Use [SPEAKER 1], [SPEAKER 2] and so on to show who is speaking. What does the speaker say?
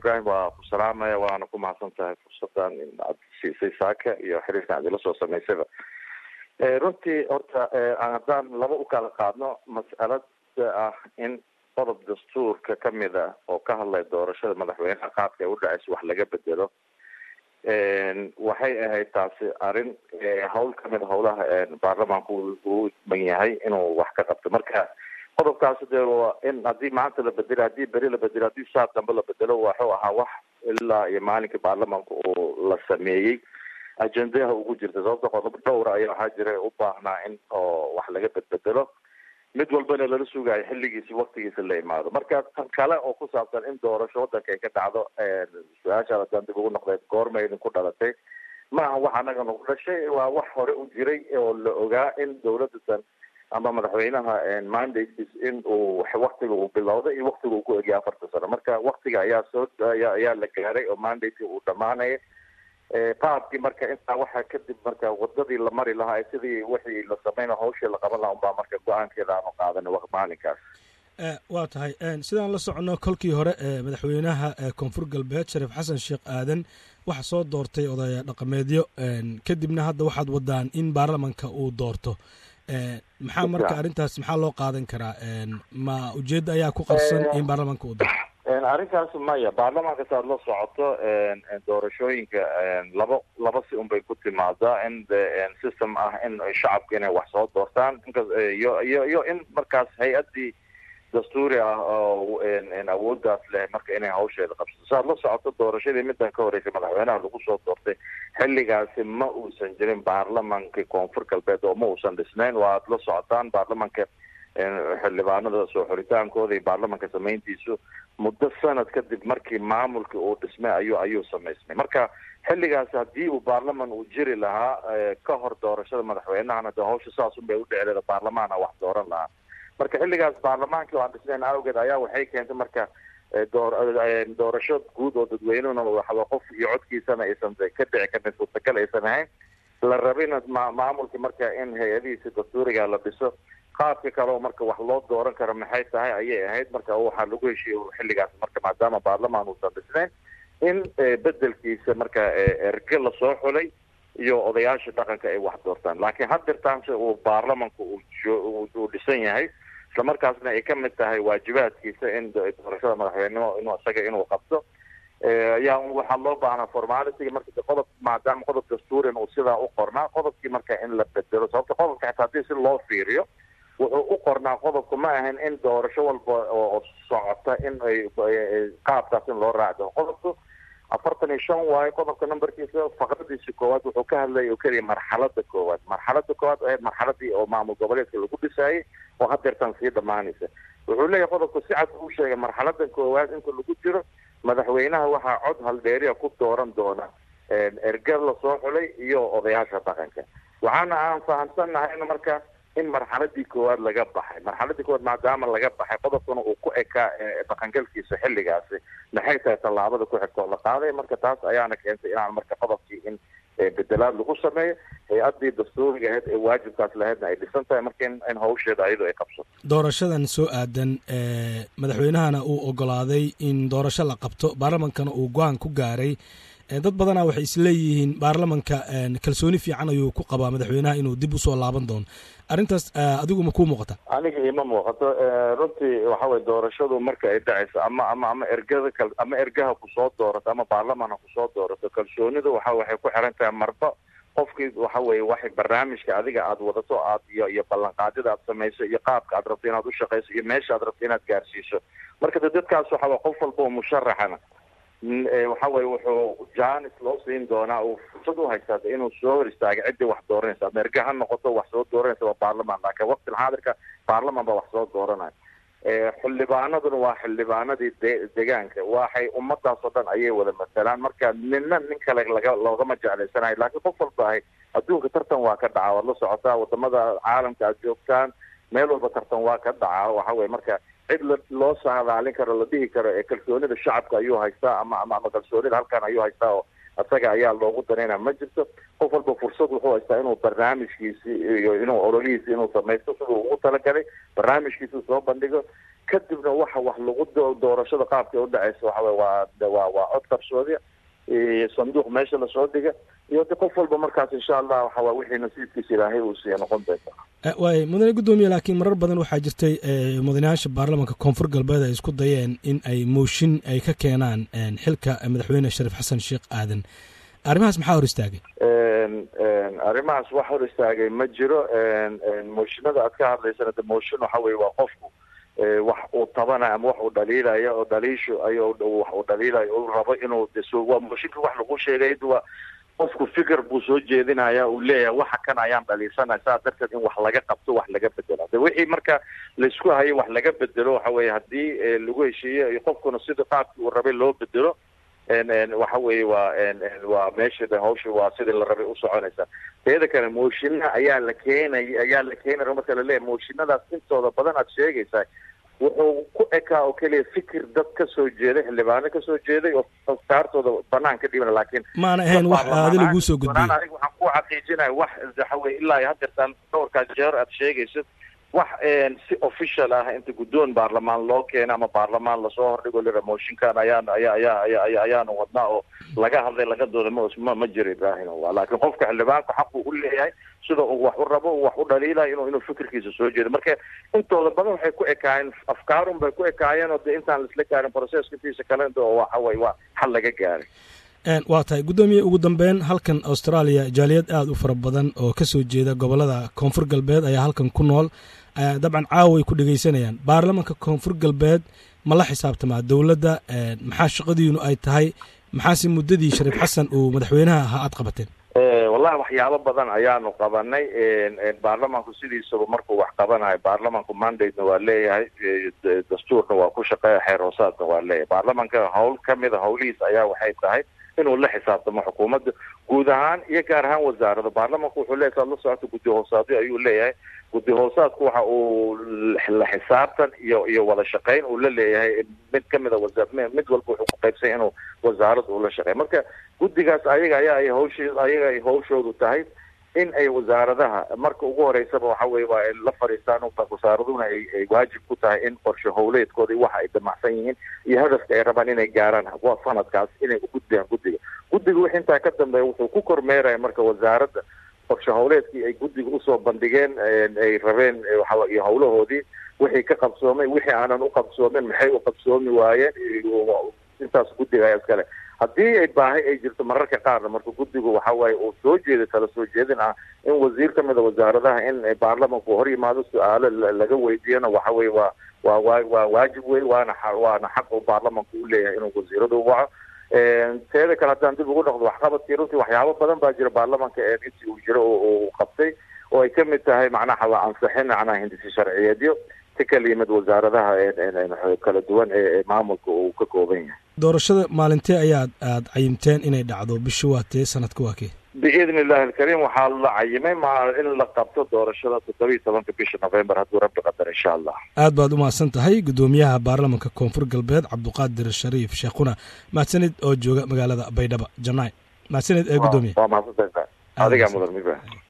[SPEAKER 1] ibrahim waa ku salaamaya waana ku mahadsan tahay fursadan in aad siisay saaka iyo xiriirkan aad ila soo samaysaba runtii horta haddaan laba u kala qaadno mas'alada ah in qodob dastuurka kamid a oo ka hadlaya doorashada madaxweynaha qaabka ay u dhacayso wax laga bedelo waxay ahayd taasi arrin hawl kamid a hawlaha baarlamaanku uu man yahay inuu wax ka qabto marka qodobkaasi dee waa in haddii maanta la bedelo haddii beri la bedelo haddii saad dambe la bedelo waxuu ahaa wax ilaa iyo maalinkii baarlamaanka uu la sameeyey ajendaha ugu jirta sababta qodob dhowra ayaa waxaa jira u baahnaa in oo wax laga bedbedelo mid walbana lala sugayo xilligiisi waktigiisa la imaado marka tan kale oo ku saabsan in doorasho wadanka ay ka dhacdo su-aashaad haddaan dib ugu noqday goorma idinku dhalatay ma aha wax anaga nagu dhashay waa wax hore u jiray oo la ogaa in dawladatan ama madaxweynaha mandates in uu waktiga uu bilowday iyo waktiga uu ku egya afarta sano marka waktiga ayaa soo ayaa ayaa la gaaray oo mandate uu dhamaanaya qaabkii marka intaa waxaa kadib marka wadadii la mari lahaa sidii wixii la sameyna hawshii la qaban lahaa unbaa marka go-aankeeda aanu qaadanay maalinkaas
[SPEAKER 2] waa tahay sidaan la socono kolkii hore madaxweynaha koonfur galbeed shariif xasan sheekh aadan waxa soo doortay odaya dhaqameedyo kadibna hadda waxaad wadaan in baarlamanka uu doorto maxaa marka arrintaas maxaa loo qaadan karaa ma ujeedda ayaa ku qarsan in baarlamanka uu doorto
[SPEAKER 1] arrinkaas maya baarlamaanka saad la socoto doorashooyinka laba laba si unbay ku timaadaa in system ah in shacabka inay wax soo doortaan inkas iyo iyo iyo in markaas hay-addii dastuuri ah oo awooddaas leh marka inay hawsheeda qabsato saad la socoto doorashadii middan ka horeysay madaxweynaha lagu soo doortay xilligaasi ma uusan jirin baarlamankii koonfur galbeed oo ma uusan dhisnayn waad la socotaan baarlamanka xildhibaanada soo xoritaankooda iyo baarlamanka samayntiisu muddo sanad kadib markii maamulkii uu dhismay ayuu ayuu samaysmay marka xilligaas haddii uu baarlaman uu jiri lahaa ka hor doorashada madaxweynahana de hawsha saas unbay u dhici leeda baarlamaana wax dooran lahaa marka xilligaas baarlamaankii oo aan dhisnayn awgeed ayaa waxay keentay marka door doorasho guud oo dadweynehuna waxba qof iyo codkiisana aysan ka dhici karin suurtagal aysan ahayn la rabina ma maamulkii marka in hay-adihiisi dastuuriga la dhiso qaabka kale oo marka wax loo dooran karo maxay tahay ayay ahayd marka waxaa lagu heshiiye xilligaas marka maadaama baarlamaan uusan dhisnayn in bedelkiisa marka erge lasoo xulay iyo odayaasha dhaqanka ay wax doortaan laakiin haddirtaanse uu baarlamanku uu dhisan yahay isla markaasna ay ka mid tahay waajibaadkiisa in doorashada madaxweynenimo inuu isaga inuu qabto ayaa waxaa loo baahnaa formality marka qodob maadaama qodob dastuurin uu sidaa u qornaa qodobkii marka in la bedelo sababta qodobka xitaa haddii si loo fiiriyo wuxuu u qornaa qodobku ma ahan in doorasho walba oo socota in ay qaabkaas in loo raacdo qodobku afartan iyo shan waayo qodobka numberkiisa faqradiisa koowaad wuxuu ka hadlaya oo keliya marxalada koowaad marxalada koowaad ahayd marxaladii oo maamul goboleedka lagu dhisaayay oo hadeertan sii dhamaanaysa wuxuu leeyahay qodobku si cad uu sheegay marxalada koowaad inta lagu jiro madaxweynaha waxaa cod haldheeriya ku dooran doona erger lasoo xulay iyo odayaasha dhaqanka waxaana aan fahamsannahay in marka in marxaladii koowaad laga baxay marxaladii koowaad maadaama laga baxay qodobkuna uu ku ekaa dhaqangalkiisa xilligaasi maxay tahay tallaabada ku xigta oo la qaaday marka taas ayaana keentay inaan marka qodobkii in bedelaad lagu sameeyo hay-addii dastuuriga ahayd ee waajibkaas lahaydna ay dhisan tahay marka in in hawsheeda ayadu ay qabsato
[SPEAKER 2] doorashadan soo aadan madaxweynahana uu ogolaaday in doorasho la qabto baarlamankana uu go-aan ku gaaray dad badanaa waxay isleeyihiin baarlamanka kalsooni fiican ayuu ku qabaa madaxweynaha inuu dib usoo laaban doono arrintaas adigu ma kuu muuqata
[SPEAKER 1] aniga ima muuqato runtii waxa weye doorashadu marka ay dhacayso ama ama ama ergada kal ama ergaha kusoo doorato ama baarlamanha kusoo doorato kalsoonidu waxa waxay ku xiran tahay marba qofkii waxa weye waxay barnaamijka adiga aad wadato aad iyo iyo ballanqaadyada aad samayso iyo qaabka aad rabto inaad ushaqayso iyo meesha aad rabto inaad gaarsiiso marka de dadkaas waxa weye qof walba oo musharaxana waxa weye wuxuu janis loo siin doonaa uu fursad u haystaa inuu soo hor istaaga ciddii wax dooranaysa ama erge ha noqoto wax soo dooranaysa waa baarlamaan laakiin waqtil xaadirka baarlamaan baa wax soo dooranaya xildhibaanaduna waa xildhibaanadii de degaanka waxay ummadaas oo dhan ayay wada matalaan marka nina nin kale laga loogama jeclaysanayo laakiin qof walba ahay adduunka tartan waa ka dhacaa waad la socotaa wadamada caalamka aad joogtaan meel walba tartan waa ka dhacaa waxa weye marka cid la loo saadaalin karo la dhihi karo ee kalsoonida shacabka ayuu haystaa ama ama ama kalsoonida halkan ayuu haystaa oo isaga ayaa loogu danaynaa ma jirto qof walba fursad wuxuu haystaa inuu barnaamijkiisi iyo inuu ololihiisi inuu samaysto siduu ugu talagalay barnaamijkiisuu soo bandhigo kadibna waxa wax lagu doorashada qaabka u dhaceysa waxa wey waa waa waa cod qarsoodi sanduuq meesha lasoo dhiga iyo de qof walba markaas insha allah waxa waa wixii nasiibkiisa ilaahay uu siiya noqon doonta
[SPEAKER 2] waay mudane guddoomiye laakiin marar badan waxaa jirtay mudanayaasha baarlamanka koonfur galbeed ay isku dayeen in ay mooshin ay ka keenaan xilka madaxweyne shariif xasan sheekh aadan arrimahaas maxaa hor istaagay
[SPEAKER 1] arrimahaas wax hor istaagay ma jiro mooshinada aad ka hadlaysana de mooshin waxa weye waa qofku wax uu tabanayo ama wax uu dhaliilayo oo dhaliishu ay wax uu dhaliilayo uu rabo inuu waa mooshinka wax lagu sheegay waa qofku fikir buu soo jeedinaya uu leeyahay waxa kan ayaan dhaliisanaya saa darteed in wax laga qabto wax laga bedelo de wixii marka laisku hayo wax laga bedelo waxa weye haddii lagu heshiiyo iyo qofkuna sida qaabkii uu rabay loo bedelo waxa weeye waa waa meesha de hawsha waa sidii la rabay usoconaysa teeda kale mooshinna ayaa la keenay ayaa la keenaya marka laleeyahay mooshinadaas intooda badan aad sheegaysaa wuxuu ku ekaa oo keliya fikir dad ka soo jeeday xildhibaano kasoo jeeday oo afkaartooda banaan ka dhibana laakiin
[SPEAKER 2] maana ahayn wax aadi laguu soo gudbiyey
[SPEAKER 1] aniga waxaan ku xaqiijinaya wax waxa weye ilaa iyo hadeertaan dhowrkaas jeer aad sheegaysid wax si official ah inta guddoon baarlamaan loo keena ama baarlamaan lasoo hordhigo lira mooshinkan ayaan ayaa ayaa ayaa aya ayaanu wadnaa oo laga hadlay laga dooda ma ma jiro ibrahim wa laakiin qofka xildhibaanku xaquu u leeyahay sida uu wax u rabo uu wax u dhaliilayo inuu inuu fikirkiisa soo jeedo marka intooda badan waxay ku ekaayeen afkaarun bay ku ekaayeen oo de intaan laisla gaarin processka intiisa kale oo waxa weye waa xal laga gaaray
[SPEAKER 2] waa tahay guddoomiye ugu dambeyn halkan australia jaaliyad aada u fara badan oo ka soo jeeda gobolada koonfur galbeed ayaa halkan ku nool dabcan caawa ay ku dhegeysanayaan baarlamanka koonfur galbeed ma la xisaabtamaa dowladda maxaa shaqadiinu ay tahay maxaase muddadii shariif xasan uu madaxweynaha ahaa aad qabateen
[SPEAKER 1] wallahi waxyaabo badan ayaanu qabanay baarlamanku sidiisaba markuu wax qabanayo baarlamanku mandatena waa leeyahay dastuurna waa ku shaqeeya xeer hoosaadna waa leeyahay baarlamanka hawl kamida hawlihiisa ayaa waxay tahay inuu la xisaabtamo xukuumadda guud ahaan iyo gaar ahaan wasaarada baarlamanku wuxuu leeyahy saad la socota guddi hoosaadyo ayuu leeyahay guddi hoosaadku waxa uu la xisaabtan iyo iyo wada shaqeyn uu la leeyahay mid kamida wasa mid walba wuxuu ku qaybsanya inuu wasaaradda ula shaqeey marka guddigaas ayaga ayaa ay hawsh ayaga ay hawshoodu tahay in ay wasaaradaha marka ugu horeysaba waxa weye waa ay la fadhiistaan wasaaraduna ay ay waajib ku tahay in qorshe howleedkooda waxa ay damacsan yihiin iyo hadafka ay rabaan inay gaaraan sanadkaas inay ugudbiyaan guddiga guddiga wix intaa ka dambeeya wuxuu ku kormeeraya marka wasaaradda qorshe howleedkii ay guddiga usoo bandhigeen ay rabeen iyo howlahoodii wixii ka qabsoomay wixii aanan u qabsoomin maxay u qabsoomi waayeen intaas guddiga ayaa iskale haddii ay baahi ay jirto mararka qaarna marka guddigu waxa waaye uu soo jeeday tala soo jeedin ah in wasiir kamida wasaaradaha in baarlamanku hor yimaado su-aalo laga weydiiyana waxa weye waa waa wa waa waajib wey waana waana xaq uu baarlamanku u leeyahay inuu wasiirada u waco teeda kale haddaan dib ugu noqdo waxqabadkii runtii waxyaabo badan baa jira baarlamanka intii uu jiro uu qabtay oo ay kamid tahay macnaha waa ansixin macnaha hindisi sharciyeedyo si kala yimid wasaaradaha kala duwan ee maamulka uu ka kooban yahay
[SPEAKER 2] doorashada maalintee ayaad aada cayimteen inay dhacdo bisha waa tee sanadka waa kee
[SPEAKER 1] biidni illahi alkariim waxaa la cayimay ma in la qabto doorashada toddoba iyo tobanka bisha november hadduu rabbi qadar insha allah
[SPEAKER 2] aad baad u mahadsan tahay guddoomiyaha baarlamanka koonfur galbeed cabduqaadir shariif sheekhuna mahadsanid oo jooga magaalada baydhaba janaay mahadsanid ee guddoomiye
[SPEAKER 1] waa mahadsantahay adigaa mudan miba